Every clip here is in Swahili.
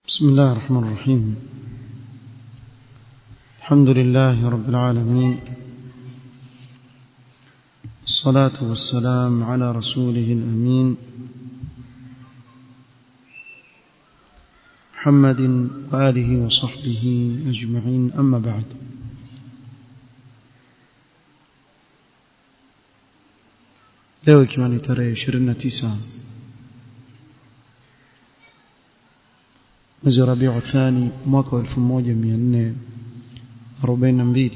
بسم الله الرحمن الرحيم الحمد لله رب العالمين الصلاة والسلام على رسوله الأمين محمد وآله وصحبه أجمعين أما بعد leo ikiwa ni tarehe 29 mwezi wa Rabiu Thani mwaka wa 1442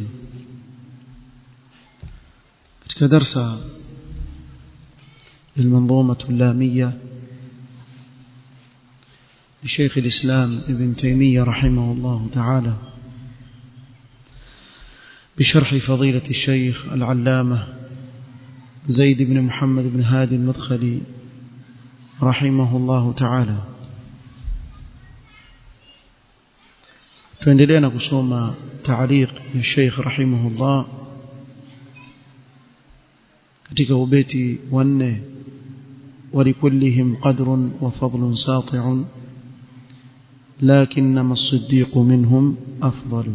katika darsa المنظومة اللامية لشيخ الإسلام ابن تيمية رحمه الله تعالى بشرح فضيلة الشيخ العلامة زيد بن محمد بن هادي المدخلي رحمه الله تعالى tuendelea na kusoma taaliq ya Sheikh rahimahullah katika ubeti wa nne ولكلهم قدر وفضل ساطع لكنما الصديق منهم أفضل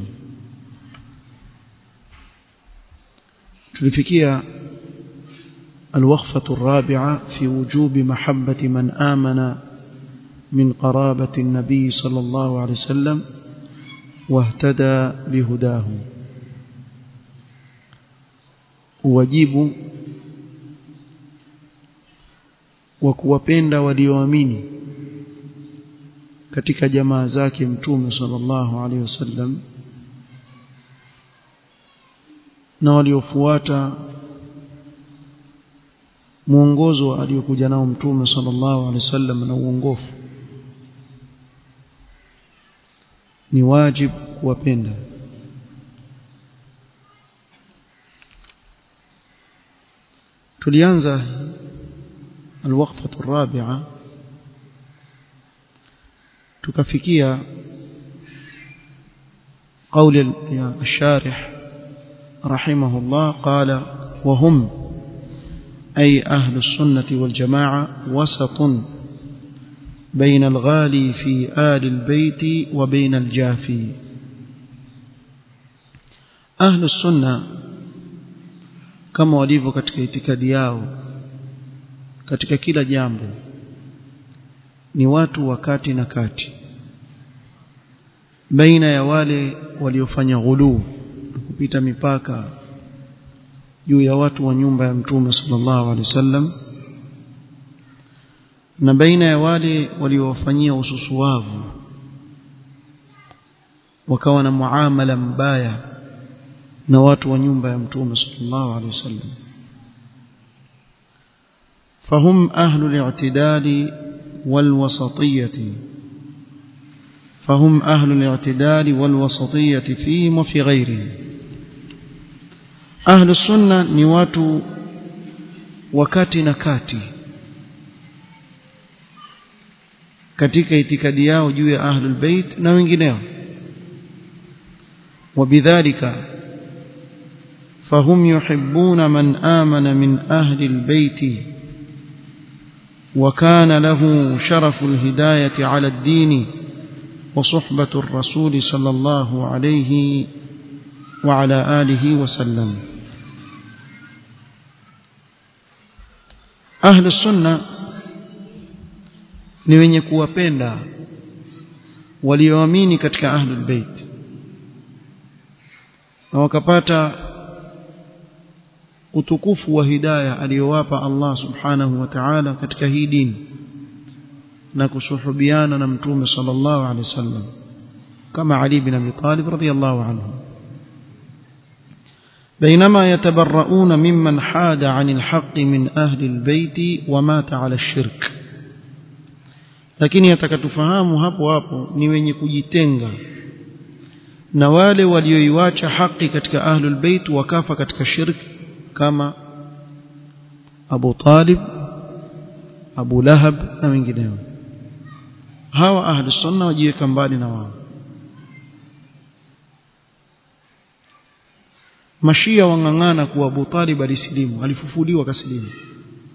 tulifikia الوقفة الرابعة في وجوب محبة من آمن من قرابة النبي صلى الله عليه وسلم واهتدى بهداه wajibu wa kuwapenda walioamini katika jamaa zake mtume sallallahu alaihi wasallam na waliofuata mwongozo aliokuja nao mtume sallallahu alaihi wasallam na uongofu ni wajibu kuwapenda tulianza الوقفة الرابعة تكفيكيا قول الشارح رحمه الله قال وهم أي أهل السنة والجماعة وسط بين الغالي في آل البيت وبين الجافي أهل السنة كما walivyo katika itikadi yao katika kila jambo ni watu wakati na kati baina ya wale waliofanya ghuluu kupita mipaka juu ya watu wa nyumba ya mtume sallallahu alaihi wasallam na baina ya wale waliowafanyia ususuwavu wakawa na muamala mbaya na watu wa nyumba ya mtume sallallahu alaihi wasallam فهم أهل الاعتدال والوسطية فهم أهل الاعتدال والوسطية فيهم وفي غيرهم أهل السنة نوات وكات نكاتي katika itikadi yao juu ya ahlul bait na wengineo وبذلك فهم يحبون من آمن من أهل البيت وكان له شرف الهداية على الدين وصحبة الرسول صلى الله عليه وعلى آله وسلم أهل السنة ni wenye kuwapenda walioamini katika ahlul bait na wakapata utukufu wa hidayah aliyowapa Allah subhanahu wa ta'ala katika hii dini na kusuhubiana na mtume sallallahu alaihi wasallam kama Ali bin Abi Talib radhiyallahu anhu بينما يتبرؤون ممن حاد عن الحق من أهل البيت ومات على الشرك lakini atakatufahamu hapo hapo ni wenye kujitenga na wale walioiwacha haki katika ahlul bait wakafa katika shirki kama Abu Talib Abu Lahab na wengineo hawa ahli sunna wajiweka mbali na wao mashia wangangana kuwa Abu Talib alisilimu alifufuliwa kasilimu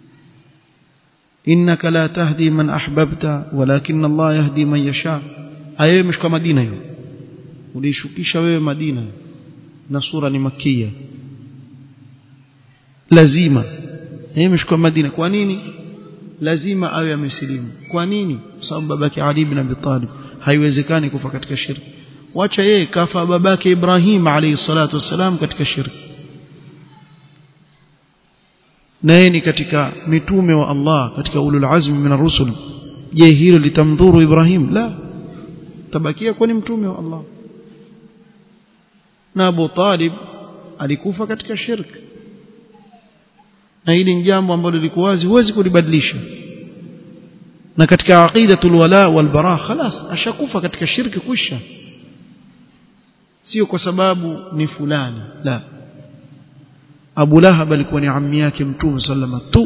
innaka la tahdi man ahbabta walakin Allah yahdi man yasha aya imeshuka Madina hiyo ulishukisha wewe Madina na sura ni makia lazima yeye imeshuka Madina kwa nini lazima awe amesilimu kwa nini kwa sababu babake Ali ibn Abi Talib haiwezekani kufa katika shirki wacha yeye kafa babake Ibrahim alayhi salatu wassalam katika shirki naye ni katika mitume wa Allah katika ulul azmi min ar-rusul je hilo litamdhuru Ibrahim la tabakia kwani mtume wa Allah na Abu Talib alikufa katika shirki na hili ni jambo ambalo liko wazi huwezi kulibadilisha na katika aqidatul wala wal bara khalas ashakufa katika shirki kwisha sio kwa sababu ni fulani la Abu Lahab alikuwa ni ammi yake Mtume sallama tu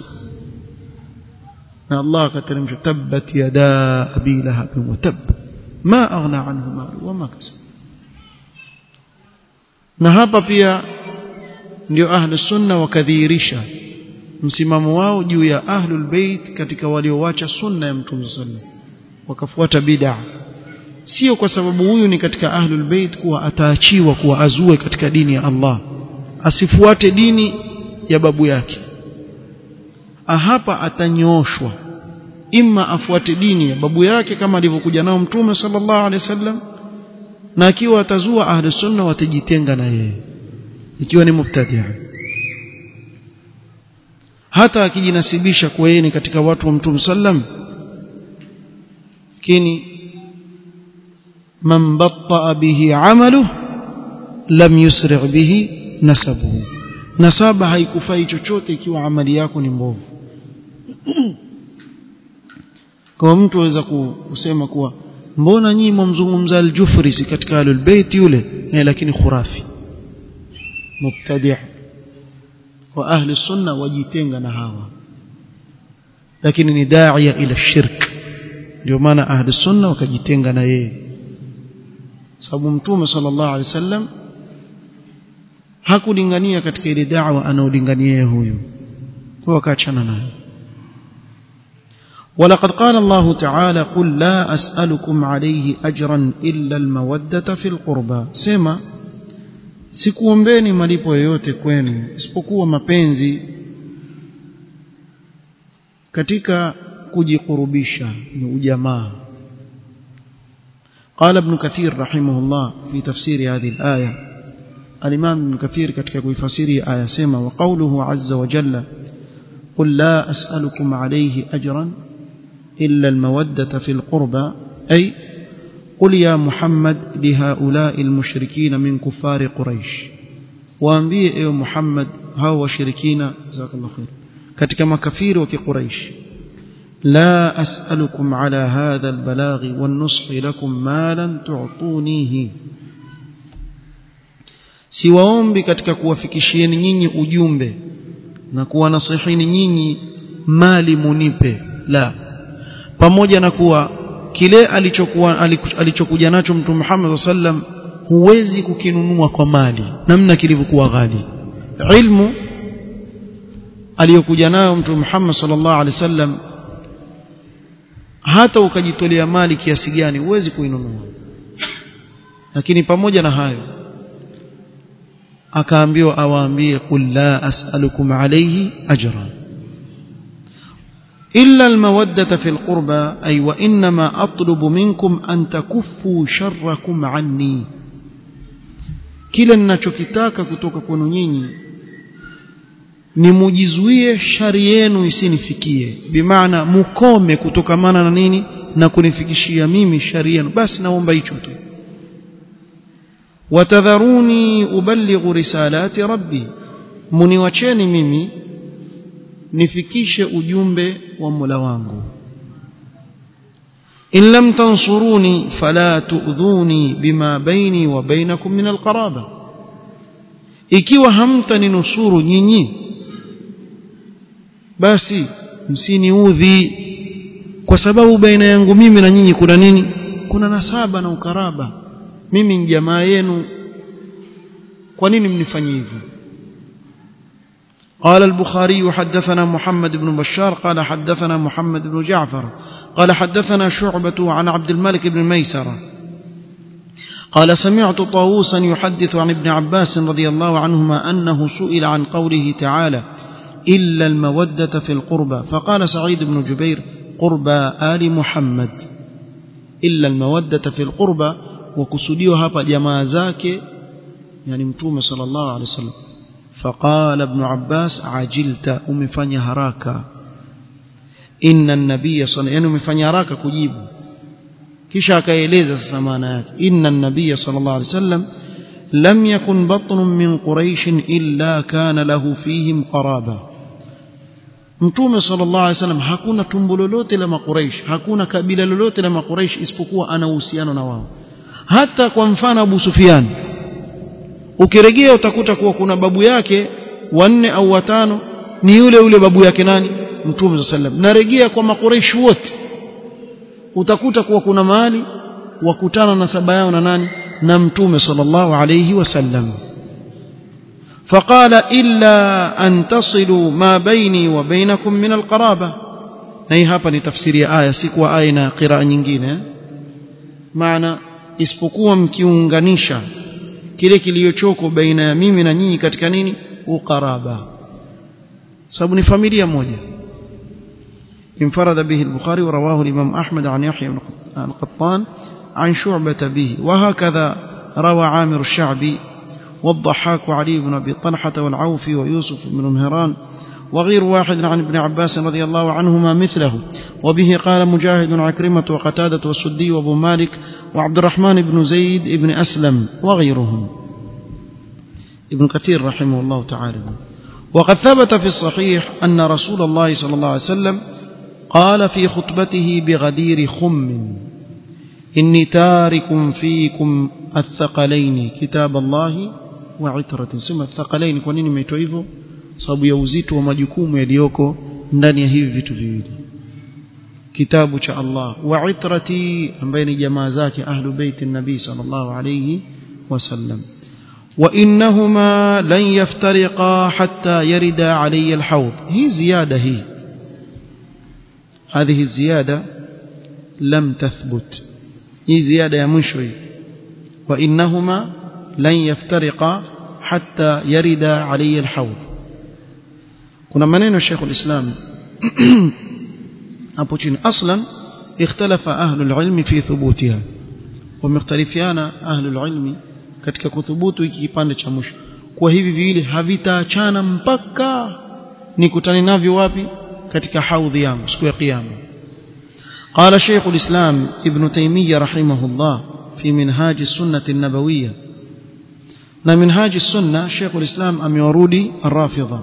na Allah akateremsha tabbat yada abi lahab wa tab ma aghna anhu malu wa ma kasab na hapa pia ndio ahlu sunna wakadhihirisha msimamo wao juu ya ahlul bait katika waliowacha sunna ya Mtume sallam wakafuata bid'a sio kwa sababu huyu ni katika ahlul bait kuwa ataachiwa kuwa azue katika dini ya Allah asifuate dini ya babu yake hapa atanyooshwa imma afuate dini ya babu yake kama alivyokuja nao mtume sallallahu alaihi wasallam na akiwa atazua ahli sunna watajitenga na yeye ikiwa ni mubtadi' hata akijinasibisha kwa yeye ni katika watu wa mtume sallam lakini man batta bihi amaluhu lam yusri' bihi nasabuhu nasaba haikufai chochote ikiwa amali yako ni mbovu kwa mtu aweza kusema kuwa mbona nyinyi mumzungumza al-Jufri si katika al-Bait yule eh, lakini khurafi mubtadi' wa ahli sunna wajitenga na hawa lakini ni da'iya ila shirk ndio maana ahli sunna wakajitenga na yeye sababu mtume sallallahu alaihi wasallam hakulingania katika ile da'wa anaolingania huyu kwa wakaachana naye ولقد قال الله تعالى قل لا أسألكم عليه أجرا إلا المودة في القربى سما sikuombeni malipo yoyote kwenu isipokuwa mapenzi katika kujikurubisha ni ujamaa قال ابن كثير رحمه الله في تفسير هذه الآية الإمام ابن كثير katika kuifasiri aya sema وقوله عز وجل قل لا أسألكم عليه أجرا إلا المودة في القربى أي قل يا محمد لهؤلاء المشركين من كفار قريش waambie ewe Muhammad hao washirikina jazakallahu khair katika makafiri wa kiquraish la as'alukum ala hadha albalaghi wan-nushi lakum malan tu'tunihi siwaombi katika kuwafikishieni nyinyi ujumbe na kuwanasihini nyinyi mali munipe la pamoja na kuwa kile alichokuwa alichokuja nacho mtume Muhammad sallam huwezi kukinunua kwa mali namna kilivyokuwa ghali ilmu aliyokuja nayo mtume Muhammad sallallahu alaihi wasallam hata ukajitolea mali kiasi gani huwezi kuinunua lakini pamoja na hayo akaambiwa awaambie qul la as'alukum alayhi ajran إلا المودة في القربى أي وإنما أطلب منكم أن تكفوا شركم عني kile ninachokitaka kutoka kwenu nyinyi ni mujizuie shari yenu isinifikie bimaana mukome kutokamana na nini na kunifikishia mimi shari yenu basi naomba hicho tu watadharuni uballighu risalati rabbi muniwacheni mimi nifikishe ujumbe wa Mola wangu in lam tansuruni fala tu'dhuni bima baini wa bainakum min alqaraba ikiwa hamtaninusuru nyinyi basi msiniudhi kwa sababu baina yangu mimi na nyinyi kuna nini kuna nasaba na ukaraba mimi ni jamaa yenu kwa nini mnifanyie hivyo قال البخاري حدثنا محمد بن بشار قال حدثنا محمد بن جعفر قال حدثنا شعبة عن عبد الملك بن ميسرة قال سمعت طاووسا يحدث عن ابن عباس رضي الله عنهما أنه سئل عن قوله تعالى إلا المودة في القربى فقال سعيد بن جبير قربى آل محمد إلا المودة في القربى وكسديو هapa jamaa zake yani mtume sallallahu alaihi wasallam فقال ابن عباس عجلت umefanya haraka inna an-nabiy sallallahu yani umefanya haraka kujibu kisha akaeleza sasa maana yake inna an-nabiy sallallahu alaihi wasallam lam yakun batnun min quraish illa kana lahu fihim qaraba mtume sallallahu alaihi wasallam hakuna tumbo lolote la makuraish hakuna kabila lolote la makuraish isipokuwa ana uhusiano na wao hata kwa mfano Abu Sufyan ukirejea utakuta kuwa kuna babu yake wanne au watano ni yule yule babu yake nani mtume sallam narejea kwa makuraish wote utakuta kuwa kuna mahali wakutana na saba yao na nani na mtume sallallahu alayhi wasallam فقال إلا أن تصلوا ما بيني وبينكم من القرابة na hii hapa ni tafsiri ya aya si kwa aya na qiraa nyingine maana isipokuwa mkiunganisha kile kiliyochoko baina ya mimi na nyinyi katika nini uqaraba sababu ni familia moja انفرد به البخاري ورواه الإمام أحمد عن يحيى بن القطان عن شعبة به وهكذا روى عامر الشعبي والضحاك وعلي بن أبي طلحة والعوفي ويوسف بن مهران وغير واحد عن ابن عباس رضي الله عنهما مثله وبه قال مجاهد عكرمة وقتادة والسدي وابو مالك وعبد الرحمن بن زيد بن أسلم وغيرهم ابن كثير رحمه الله تعالى وقد ثبت في الصحيح أن رسول الله صلى الله عليه وسلم قال في خطبته بغدير خم إني تارك فيكم الثقلين كتاب الله وعترة سمى الثقلين kwa nini imeitwa hivyo sababu ya uzito wa majukumu yaliyoko ndani ya hivi vitu viwili kitabu cha Allah wa itrati ambaye ni jamaa zake ahlu bait nabii sallallahu alayhi wasallam wa innahuma lan yaftariqa hatta yarida alayya alhawd hii ziada hii هذه الزيادة لم تثبت هي زيادة يا مشوي وإنهما لن يفترقا حتى يرد علي الحوض كنا منين الشيخ الإسلام أبوتين أصلا اختلف أهل العلم في ثبوتها ومختلفيان أهل العلم katika kuthubutu hiki kipande cha mwisho kwa hivi viwili havitaachana mpaka nikutane navyo wapi katika haudhi yangu siku ya kiyama قال شيخ الإسلام ابن تيمية رحمه الله في منهاج السنة النبوية na minhaji sunna Sheikh ulislam amewarudi Rafidha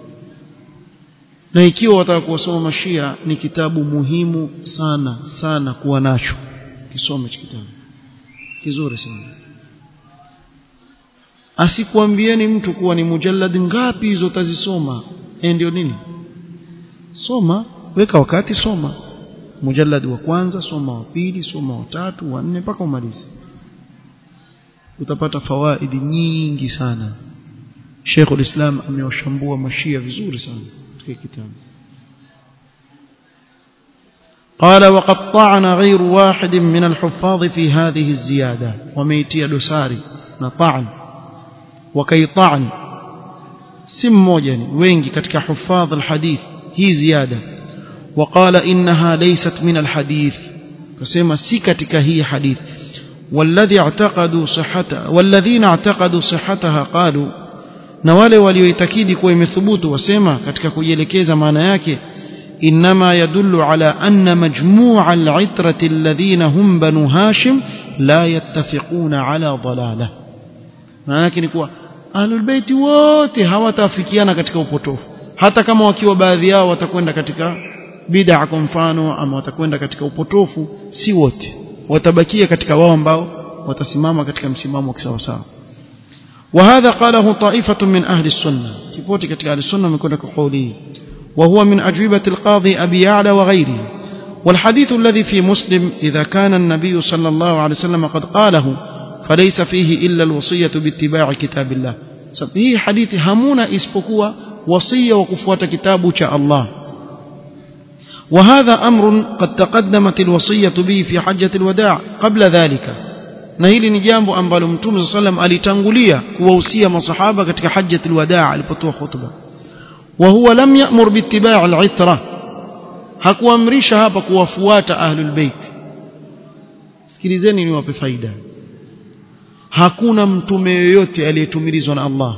na ikiwa wataka kuwasoma mashia ni kitabu muhimu sana sana kuwa nacho kisome hicho kitabu kizuri sana asikuambieni mtu kuwa ni mujallad ngapi hizo utazisoma eh ndio nini soma weka wakati soma mujallad wa kwanza soma wa pili soma wa tatu wa nne mpaka umalize utapata fawaidi nyingi sana Sheikh ulislam amewashambua mashia vizuri sana katika kitabu قال وقد طعن غير واحد من الحفاظ في هذه الزيادة وميتي دساري نطعن وكي طعن سم موجني وينجي كتك حفاظ الحديث هي زيادة وقال إنها ليست من الحديث فسيما سكتك هي حديث والذي اعتقدوا صحتها والذين اعتقدوا صحتها قالوا na wale walioitakidi kuwa imethubutu wasema katika kujielekeza maana yake inma yadullu ala anna majmu'a al-itrati alladhina hum banu hashim la yattafiquna ala dalalah maana yake ni kuwa ahlul baiti wote hawatafikiana katika upotofu hata kama wakiwa baadhi yao watakwenda katika bid'a kwa mfano ama watakwenda katika upotofu si wote watabakia katika wao ambao watasimama katika msimamo wa kisawasawa وهذا قاله طائفة من أهل السنة كيفوتي كتك أهل السنة من كنا كقوله وهو من أجوبة القاضي أبي يعلى وغيره والحديث الذي في مسلم إذا كان النبي صلى الله عليه وسلم قد قاله فليس فيه إلا الوصية باتباع كتاب الله هي حديث همونا اسبقوا وصية وكفوة كتاب شاء الله وهذا أمر قد تقدمت الوصية به في حجة الوداع قبل ذلك na hili ni jambo ambalo mtume sallam alitangulia kuwahusia masahaba katika hajjatul wadaa alipotoa khutba wa huwa lam ya'mur biittiba' al-itra hakuamrisha hapa kuwafuata ahlul bait sikilizeni niwape faida hakuna mtume yoyote aliyetumilizwa na Allah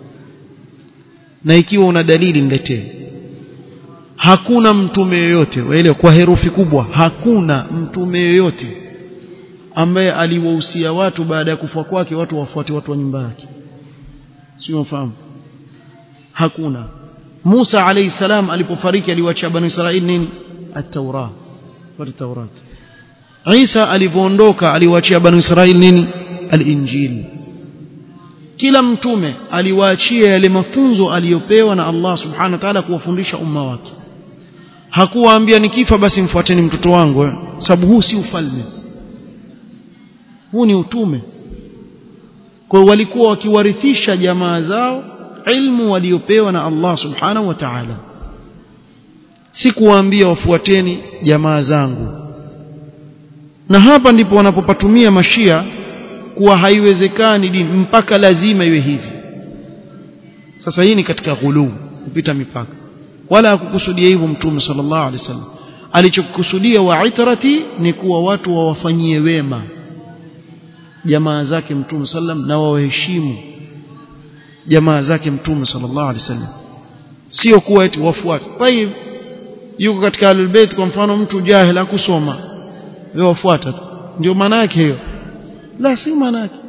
na ikiwa una dalili niletee hakuna mtume yoyote waelewa kwa herufi kubwa hakuna mtume yoyote ambaye aliwahusia watu baada ya kufa kwake watu wafuate watu wa nyumba yake sio mfahamu hakuna Musa alayhi salam alipofariki aliwaachia bani Israeli nini at-Taurat watu Taurat Isa alipoondoka aliwaachia bani Israeli nini al-Injil kila mtume aliwaachia yale mafunzo aliyopewa na Allah subhanahu wa ta'ala kuwafundisha umma wake hakuwaambia nikifa basi mfuateni mtoto wangu sababu huu si ufalme huu ni utume kwa walikuwa wakiwarithisha jamaa zao ilmu waliopewa na Allah subhanahu wa ta'ala si kuwaambia wafuateni jamaa zangu na hapa ndipo wanapopatumia mashia kuwa haiwezekani dini mpaka lazima iwe hivi sasa hii ni katika ghuluu kupita mipaka wala hakukusudia hivyo mtume sallallahu alaihi wasallam alichokusudia wa itrati ni kuwa watu wawafanyie wema jamaa zake mtume sallam na wawaheshimu jamaa zake mtume sallallahu alaihi wasallam sio kuwa eti wafuate tayib yuko katika albayt kwa mfano mtu jahil akusoma wewe wafuata ndio maana yake hiyo la si maana yake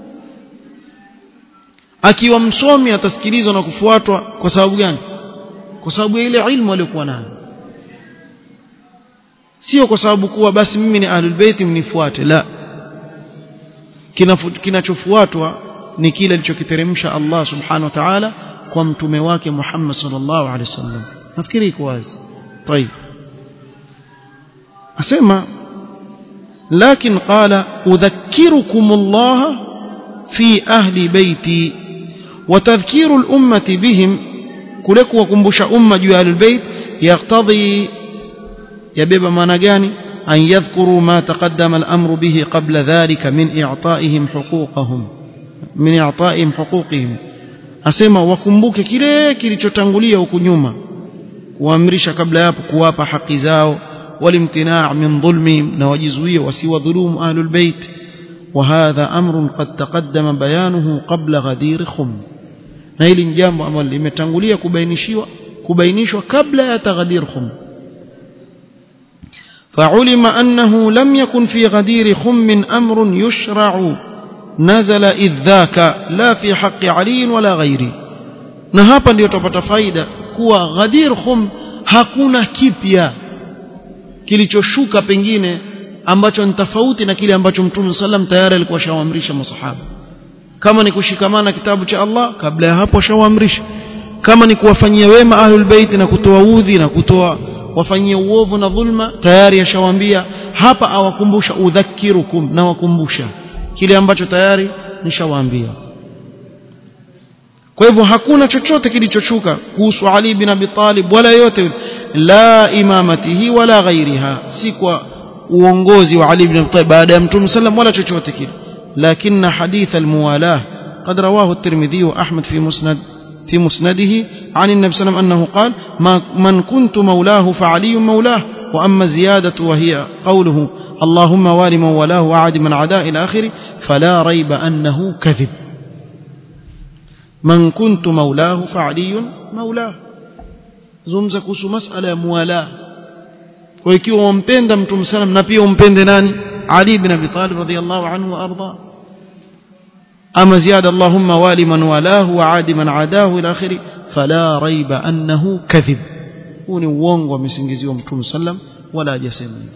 akiwa msomi atasikilizwa na kufuatwa kwa sababu gani kwa sababu ya ile ilmu aliyokuwa nayo sio kwa sababu kuwa basi mimi ni ahlul bait mnifuate la kinachofuatwa ni kile alichokiteremsha Allah subhanahu wa ta'ala kwa mtume wake Muhammad sallallahu alaihi wasallam nafikiri iko wazi طيب asema لكن قال أذكركم الله في أهل بيتي وتذكير الأمة بهم كلك وكمبش أمة جوال البيت يقتضي يبيب ما نجاني أن يذكروا ما تقدم الأمر به قبل ذلك من إعطائهم حقوقهم من إعطائهم حقوقهم asema wakumbuke kile kilichotangulia huku nyuma kuamrisha kabla yapo kuwapa haki zao والامتناع من ظلمهم نواجزوية وسوى ظلوم أهل البيت وهذا أمر قد تقدم بيانه قبل غدير خم نيل جامbo ambalo limetangulia kubainishiwa kubainishwa kabla ya taghadir khum فعلم أنه لم يكن في غدير خم أمر يشرع نزل إذ ذاك لا في حق علي ولا غيره na hapa ndio tupata faida kuwa ghadir khum hakuna kipya kilichoshuka pengine ambacho ni tofauti na kile ambacho Mtume sallam tayari alikuwa shawaamrisha masahaba kama ni kushikamana kitabu cha Allah kabla ya hapo shawaamrisha kama ni kuwafanyia wema ahlul bait na kutoa udhi na kutoa wafanyie uovu na dhulma tayari ashawaambia hapa awakumbusha udhakirukum na wakumbusha kile ambacho tayari nishawaambia kwa hivyo hakuna chochote kilichoshuka kuhusu Ali bin Abi Talib wala yote la imamatihi wala ghairiha si kwa uongozi wa Ali bin Abi Talib baada ya Mtume sallam wala chochote kile lakini hadith almuwalah قد رواه الترمذي وأحمد في مسند في مسنده عن النبي صلى الله عليه وسلم أنه قال ما من كنت مولاه فعلي مولاه وأما الزيادة وهي قوله اللهم وال من ولاه وعاد من عداء إلى آخره فلا ريب أنه كذب من كنت مولاه فعلي مولاه zungumza kuhusu masala ya muwala kwa ikiwa wampenda mtume sallam na pia umpende nani Ali ibn Abi Talib radhiyallahu anhu wa arda ama ziyada Allahumma wali man walahu wa adi man adahu ila akhiri fala raiba annahu kadhib huu ni uongo amesingiziwa mtume sallam wala hajasema hivyo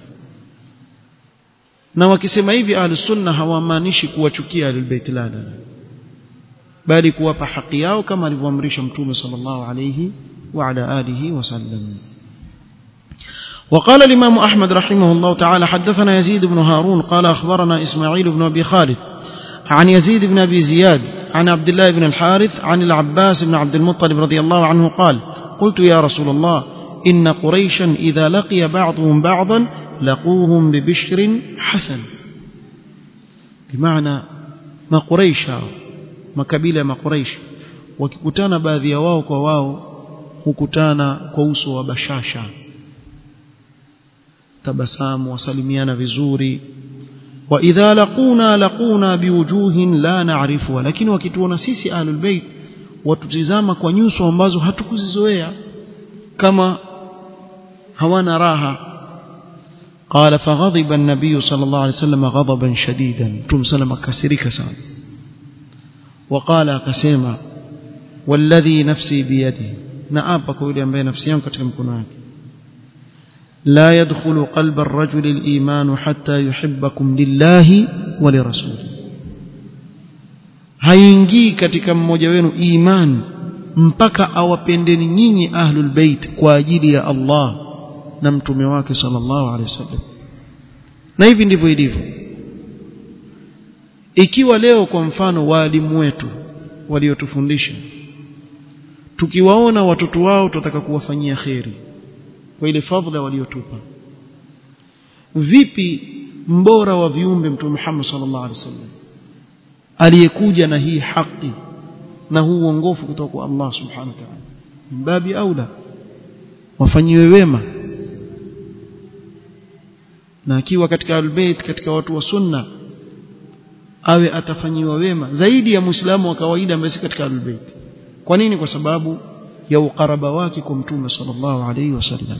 na wakisema hivi ahlus sunna hawamaanishi kuwachukia ahlul bait la la bali kuwapa haki yao kama alivyoamrisha mtume sallallahu alayhi وعلى آله وسلم وقال الإمام أحمد رحمه الله تعالى حدثنا يزيد بن هارون قال أخبرنا إسماعيل بن أبي خالد عن يزيد بن أبي زياد عن عبد الله بن الحارث عن العباس بن عبد المطلب رضي الله عنه قال قلت يا رسول الله إن قريشا إذا لقي بعضهم بعضا لقوهم ببشر حسن bimaana makuraish hao makabila ya makuraish wakikutana baadhi ya wao kwa wao hukutana kwa uso wa bashasha tabasamu wasalimiana vizuri wa idha laquna laquna biwujuhin la na'rifuha lakini wakituona sisi ahlul bait watutizama kwa nyuso ambazo hatukuzizoea kama hawana raha قال فغضب النبي صلى الله عليه وسلم غضبا شديدا تم سلم كسرك سان وقال كسيما والذي نفسي بيده نعابك يلي ambaye nafsi yangu katika mkono wake لا يدخل قلب الرجل الإيمان حتى يحبكم لله ولرسوله haingii katika mmoja wenu iman mpaka awapendeni nyinyi ahlul bait kwa ajili ya Allah na mtume wake sallallahu alaihi wasallam na hivi ndivyo ilivyo ikiwa leo kwa mfano waalimu wetu waliotufundisha tukiwaona watoto wao tutataka kuwafanyia kheri kwa ile fadhila waliotupa vipi mbora wa viumbe mtume Muhammad sallallahu alaihi wasallam aliyekuja na hii haki na huu uongofu kutoka kwa Allah subhanahu wa ta'ala mbabi aula wafanyiwe wema na akiwa katika albayt katika watu wa sunna awe atafanyiwa wema zaidi ya muislamu wa kawaida ambaye si katika albayt kwa nini kwa sababu ya ukaraba wake kwa mtume sallallahu alayhi wasallam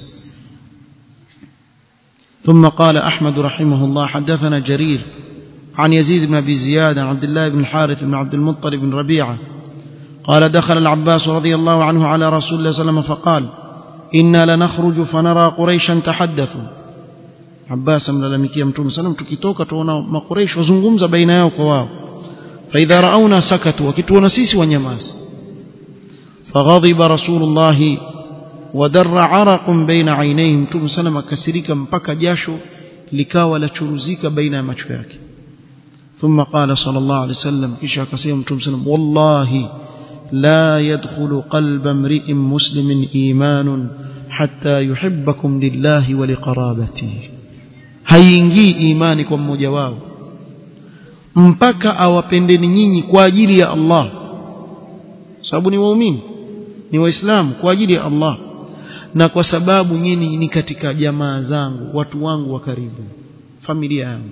ثم قال أحمد رحمه الله حدثنا جرير عن يزيد بن أبي زياد عن عبد الله بن الحارث بن عبد المطلب بن ربيعة قال دخل العباس رضي الله عنه على رسول الله صلى الله عليه وسلم فقال إنا لنخرج فنرى قريشا تحدثوا عباس ملالمكيه mtume sallam tukitoka tuona makureish wazungumza baina yao kwa wao فإذا رأونا سكتوا wakituona sisi wanyamazi فغضب رسول الله ودر عرق بين عينيه mtume sallam akasirika mpaka jasho likawa la churuzika baina ya macho yake ثم قال صلى الله عليه وسلم kisha akasema mtume sallam wallahi لا يدخل قلب امرئ مسلم إيمان حتى يحبكم لله ولقرابته haingii imani kwa mmoja wao mpaka awapendeni nyinyi kwa ajili ya Allah sababu ni waumini ni waislamu kwa ajili ya Allah na kwa sababu nyinyi ni katika jamaa zangu watu wangu wa karibu familia yangu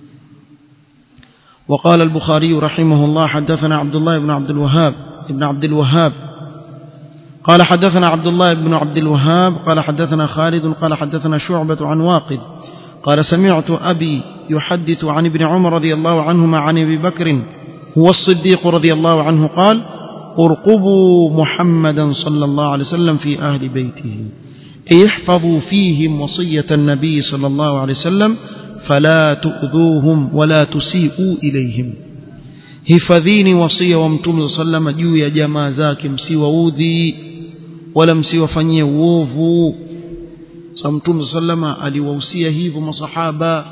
وقال البخاري رحمه الله حدثنا عبد الله بن عبد الوهاب ابن عبد الوهاب قال حدثنا عبد الله بن عبد الوهاب قال حدثنا خالد قال حدثنا شعبة عن واقد قال سمعت أبي يحدث عن ابن عمر رضي الله عنهما عن أبي بكر هو الصديق رضي الله عنه قال ارقبوا محمدا صلى الله عليه وسلم في أهل بيته أي احفظوا فيهم وصية النبي صلى الله عليه وسلم فلا تؤذوهم ولا تسيئوا إليهم hifadhini wasia wa mtume sallama juu ya jamaa zake msiwaudhi wala msiwafanyie uovu sa mtume sallama aliwahusia hivyo masahaba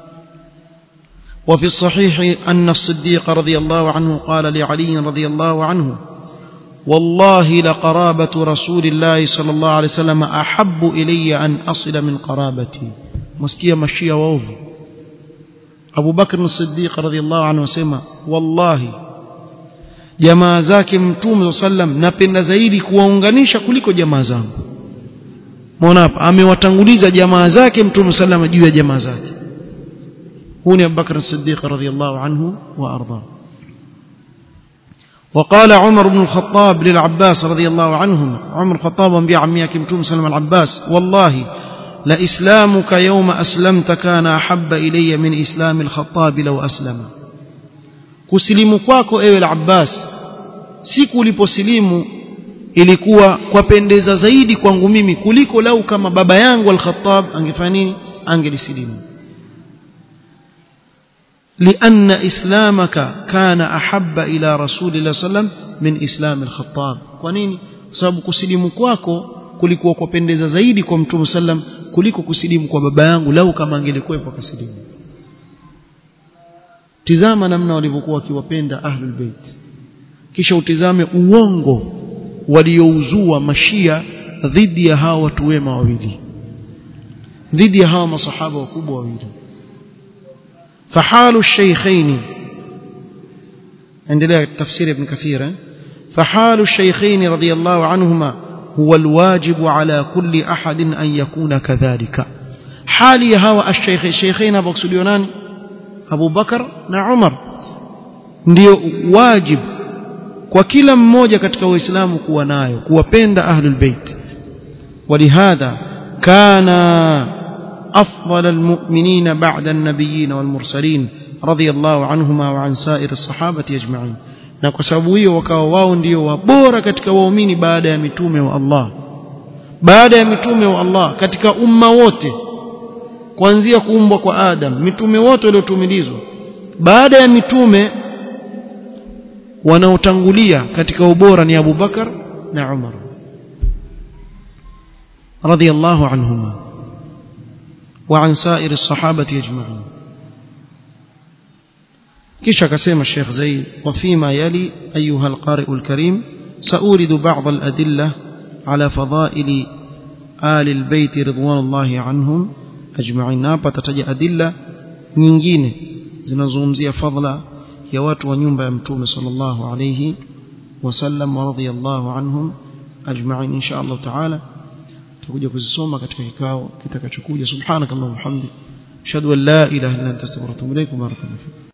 وفي الصحيح أن الصديق رضي الله عنه قال لعلي رضي الله عنه والله لقرابة رسول الله صلى الله عليه وسلم أحب إلي أن أصل من قرابتي مسكية مشية ووفو Abu Bakr as-Siddiq radhiyallahu anhu asema wallahi jamaa zake mtume sallam napenda zaidi kuwaunganisha kuliko jamaa zangu muona hapa amewatanguliza jamaa zake mtume sallam juu ya jamaa zake huu ni Abu Bakr as-Siddiq radhiyallahu anhu wa arda وقال عمر بن الخطاب للعباس رضي الله عنهم عمر الخطاب انبياء عميك متوم سلم العباس والله لإسلامك يوم أسلمت كان أحب إلي من إسلام الخطاب لو أسلم kusilimu kwako ewe al-Abbas siku uliposilimu ilikuwa kwapendeza zaidi kwangu mimi kuliko lau kama baba yangu al-Khattab angefanya nini angelisilimu لأن إسلامك كان أحب إلى رسول الله صلى الله عليه وسلم من إسلام الخطاب kwanini kwa sababu kusilimu kwako kulikuwa kupendeza zaidi kwa mtume sallam kuliko kusilimu kwa baba yangu lau kama angelikuwepo akasilimu tizama namna walivyokuwa wakiwapenda ahlul bait kisha utizame uongo waliouzua mashia dhidi ya hawa watu wema wawili dhidi ya hawa masahaba wakubwa wawili fahalu shaykhain endelea tafsiri ibn kathir فحال الشيخين رضي الله عنهما هو الواجب على كل أحد أن يكون كذلك حالي هوا الشيخ الشيخين أبو ناني أبو بكر نعمر ndio wajib kwa kila mmoja katika waislamu kuwa nayo kuwapenda ahlul bait ولهذا كان أفضل المؤمنين بعد النبيين والمرسلين رضي الله عنهما وعن سائر الصحابة أجمعين na kwa sababu hiyo wakawa wao ndio wabora katika waumini baada ya mitume wa Allah baada ya mitume wa Allah katika umma wote kuanzia kuumbwa kwa Adam mitume wote waliotumilizwa baada ya mitume wanaotangulia katika ubora ni Abu Bakar na Umar radiyallahu anhuma wa an sa'ir as-sahabati ajma'in kisha akasema Sheikh Zaid wa fima yali ayuha al-qari' al-karim سأورد بعض الأدلة على فضائل آل البيت رضوان الله عنهم أجمعين hapa tataja adilla nyingine zinazungumzia fadla ya watu wa nyumba ya mtume sallallahu alayhi wasallam wa radiyallahu anhum ajma'in insha Allah taala tutakuja kuzisoma katika kikao kitakachokuja subhanakallahumma hamdi ashhadu an la ilaha illa anta astaghfiruka wa atubu ilaik barakallahu